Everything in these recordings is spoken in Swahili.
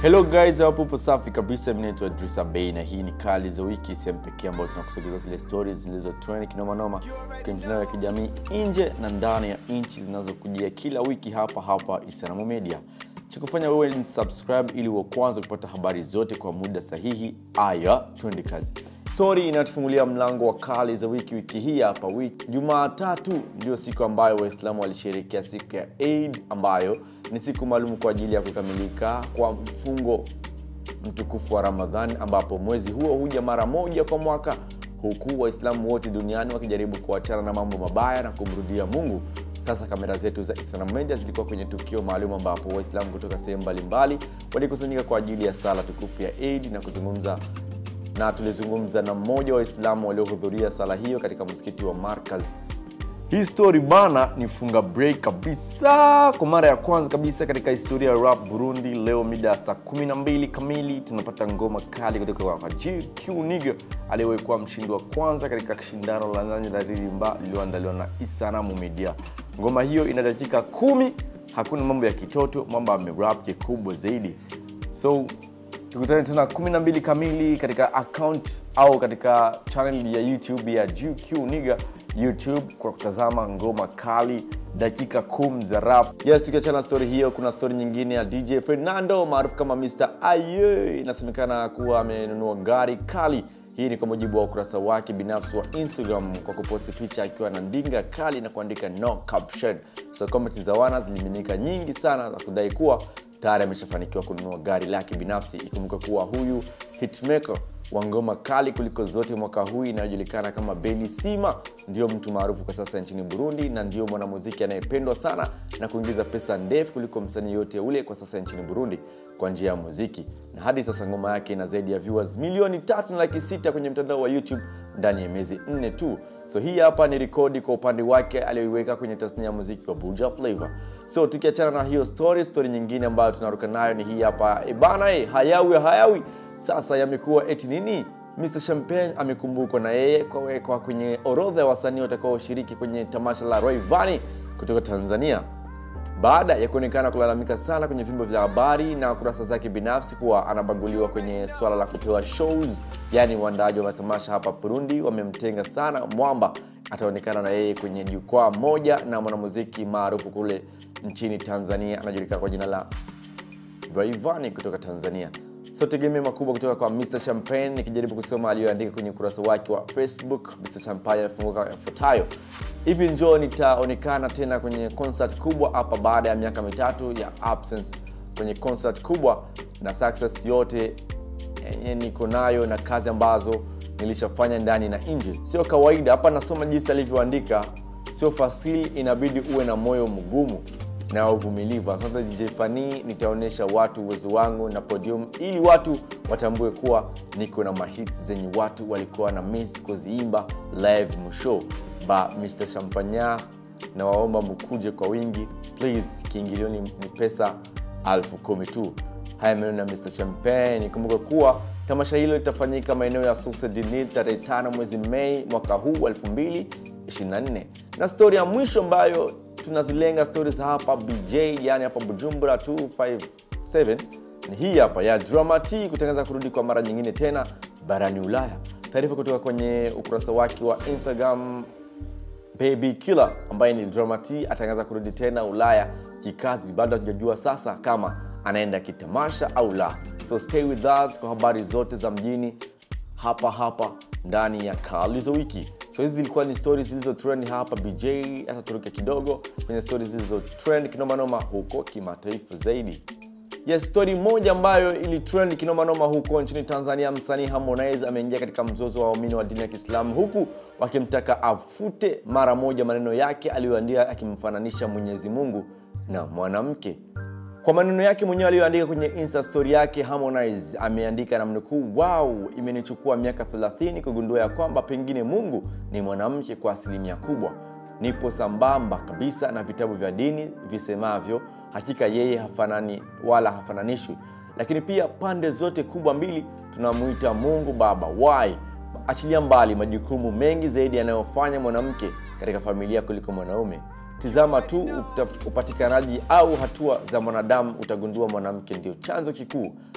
Hello guys, hapo upo safi kabisa. Mimi naitwa Idrisa Bey na hii ni Kali za Wiki, sehemu pekee ambayo tunakusogeza zile stories zilizo trend kinoma noma kwenye mitandao ya kijamii nje na ndani ya nchi zinazokujia kila wiki hapa hapa Isanamu Media. Cha kufanya wewe ni subscribe ili uwe kwanza kupata habari zote kwa muda sahihi. Aya, twende kazi. Story inatufungulia mlango wa Kali za Wiki wiki hii hapa. Wiki Jumatatu ndio siku ambayo Waislamu walisherehekea siku ya Eid ambayo ni siku maalum kwa ajili ya kukamilika kwa mfungo mtukufu wa Ramadhan, ambapo mwezi huo huja mara moja kwa mwaka, huku Waislamu wote duniani wakijaribu kuachana na mambo mabaya na kumrudia Mungu. Sasa kamera zetu za Islam Media zilikuwa kwenye tukio maalum ambapo Waislamu kutoka sehemu mbalimbali walikusanyika kwa ajili ya sala tukufu ya Eid na kuzungumza na tulizungumza na mmoja wa Waislamu waliohudhuria sala hiyo katika msikiti wa Markaz. Hii story bana ni funga break kabisa. Kwa mara ya kwanza kabisa katika historia ya rap Burundi, leo mida ya saa 12 kamili tunapata ngoma kali kutoka kwa GQ Nigga aliyewahi kuwa mshindi wa kwanza katika shindano la nani la ririmba lililoandaliwa na Isanamu Media. Ngoma hiyo ina dakika kumi, hakuna mambo ya kitoto, mambo ya rap kikubwa zaidi. So tukutane tena 12 kamili katika account au katika channel ya YouTube ya GQ Nigga YouTube kwa kutazama ngoma kali dakika kumi za rap. Yes, tukiachana story hiyo, kuna story nyingine ya DJ Fernando maarufu kama Mr. Aye. Inasemekana kuwa amenunua gari kali. Hii ni kwa mujibu wa ukurasa wake binafsi wa Instagram kwa kuposti picha akiwa na ndinga kali na kuandika no caption. So comment za wana zilimiminika nyingi sana za kudai kuwa tayari ameshafanikiwa kununua gari lake binafsi. Ikumbuka kuwa huyu hitmaker wa ngoma kali kuliko zote mwaka huu inayojulikana kama Beli Sima ndio mtu maarufu kwa sasa nchini Burundi na ndio mwanamuziki anayependwa sana na kuingiza pesa ndefu kuliko msanii yote ule kwa sasa nchini Burundi kwa njia ya muziki, na hadi sasa ngoma yake ina zaidi ya viewers milioni tatu na laki sita kwenye mtandao wa YouTube ndani ya miezi nne tu. So hii hapa ni rekodi kwa upande wake aliyoiweka kwenye tasnia ya muziki wa Buja Flavor. So tukiachana na hiyo story, story nyingine ambayo tunaruka nayo ni hii hapa e bana, e, hayawi hayawi sasa yamekuwa eti nini? Mr Champagne amekumbukwa na yeye kuwekwa kwenye orodha ya wasanii watakaoshiriki kwenye tamasha la Rayvanny kutoka Tanzania baada ya kuonekana kulalamika sana kwenye vyombo vya habari na kurasa zake binafsi kuwa anabaguliwa kwenye swala la kupewa shows. Yaani waandaaji wa matamasha hapa Burundi wamemtenga sana mwamba, ataonekana na yeye kwenye jukwaa moja na mwanamuziki maarufu kule nchini Tanzania anajulikana kwa jina la Rayvanny kutoka Tanzania. So tegemeo makubwa kutoka kwa Mr Champagne. Nikijaribu kusoma aliyoandika kwenye ukurasa wake wa Facebook, Mr Champagne amefunguka yafuatayo: hivi njoo nitaonekana tena kwenye concert kubwa hapa baada ya miaka mitatu ya absence kwenye concert kubwa, na success yote yenye niko nayo na kazi ambazo nilishafanya ndani na nje. Sio kawaida hapa, nasoma jinsi alivyoandika, sio fasili, inabidi uwe na moyo mgumu na uvumilivu. Sasa DJ Fani, nitaonyesha watu uwezo wangu na podium ili watu watambue kuwa niko na mahit zenye watu walikuwa na miss kuziimba live mshow ba Mr Champagna, na waomba mkuje kwa wingi please, kiingilioni ni pesa elfu kumi tu. Haya maneno ya Mr Champagne. Kumbuka kuwa tamasha hilo litafanyika maeneo ya Source du Nil tarehe 5 mwezi Mei mwaka huu wa 2024 na stori ya mwisho ambayo tunazilenga stories hapa BJ, yani hapa Bujumbura 257 ni hii hapa ya Dramati kutangaza kurudi kwa mara nyingine tena barani Ulaya. Taarifa kutoka kwenye ukurasa wake wa Instagram, Baby Killer ambaye ni Dramati atangaza kurudi tena Ulaya kikazi. Bado hatujajua sasa kama anaenda kitamasha au la, so stay with us kwa habari zote za mjini hapa hapa ndani ya Kali za Wiki. So hizi zilikuwa ni stories zilizo trend hapa BJ. Hata turuke kidogo kwenye stories zilizo trend kinomanoma huko kimataifa zaidi. Yes, story moja ambayo ili trend kinomanoma huko nchini Tanzania, msanii Harmonize ameingia katika mzozo wa waumini wa dini ya Kiislamu huku wakimtaka afute mara moja maneno yake aliyoandika akimfananisha Mwenyezi Mungu na mwanamke. Kwa maneno yake mwenyewe aliyoandika kwenye insta story yake, Harmonize ameandika na mnukuu, wow, imenichukua miaka 30 kugundua ya kwamba pengine Mungu ni mwanamke kwa asilimia kubwa. Nipo sambamba kabisa na vitabu vya dini visemavyo, hakika yeye hafanani wala hafananishwi. Lakini pia pande zote kubwa mbili tunamuita Mungu Baba. Why? Achilia mbali majukumu mengi zaidi yanayofanya mwanamke katika familia kuliko mwanaume. Tizama tu upa- upatikanaji au hatua za mwanadamu, utagundua mwanamke ndio chanzo kikuu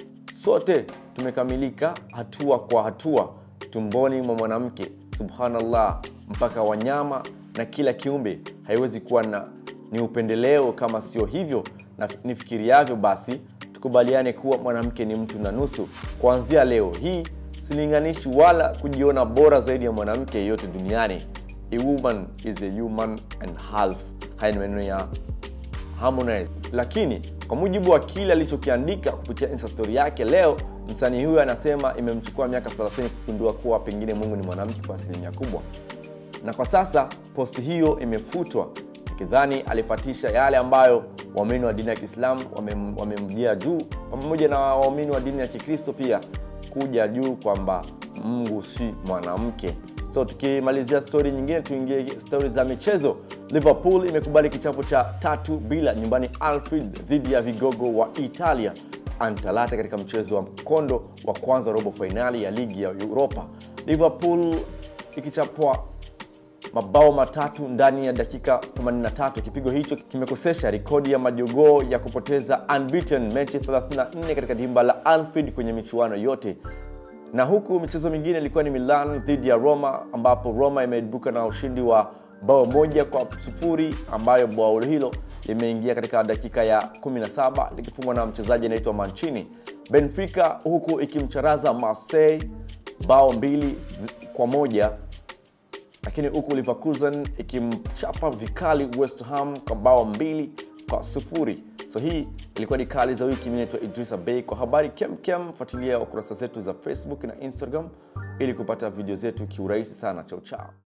sote tumekamilika hatua kwa hatua tumboni mwa mwanamke subhanallah mpaka wanyama na kila kiumbe haiwezi kuwa na ni upendeleo kama sio hivyo na nifikiriavyo basi tukubaliane kuwa mwanamke ni mtu na nusu kuanzia leo hii silinganishi wala kujiona bora zaidi ya mwanamke yeyote duniani a woman is a human and half haya ni maneno ya Harmonize. Lakini kwa mujibu wa kile alichokiandika kupitia insta story yake leo, msanii huyo anasema imemchukua miaka 30 kugundua kuwa pengine Mungu ni mwanamke kwa asilimia kubwa, na kwa sasa posti hiyo imefutwa, ikidhani alifatisha yale ambayo waumini wa dini ya Kiislamu wamem- wamemjia juu, pamoja na waumini wa dini ya Kikristo pia kuja juu kwamba Mungu si mwanamke. So tukimalizia stori nyingine, tuingie stori za michezo. Liverpool imekubali kichapo cha tatu bila nyumbani Anfield dhidi ya vigogo wa Italia Atalanta katika mchezo wa mkondo wa kwanza wa robo fainali ya ligi ya Europa. Liverpool ikichapwa mabao matatu ndani ya dakika 83. Kipigo hicho kimekosesha rekodi ya majogoo ya kupoteza unbeaten mechi 34 katika dimba la Anfield kwenye michuano yote na huku michezo mingine ilikuwa ni Milan dhidi ya Roma ambapo Roma imeibuka na ushindi wa bao moja kwa sufuri ambayo bao hilo limeingia katika dakika ya 17 likifungwa na mchezaji anaitwa Mancini. Benfica huku ikimcharaza Marseille bao mbili kwa moja lakini huku Leverkusen ikimchapa vikali West Ham kwa bao mbili kwa sufuri. So hii ilikuwa ni kali za wiki. Mimi naitwa Idrisa Bey. Kwa habari kemkem, fuatilia kurasa zetu za Facebook na Instagram ili kupata video zetu kiurahisi sana. Chao chao.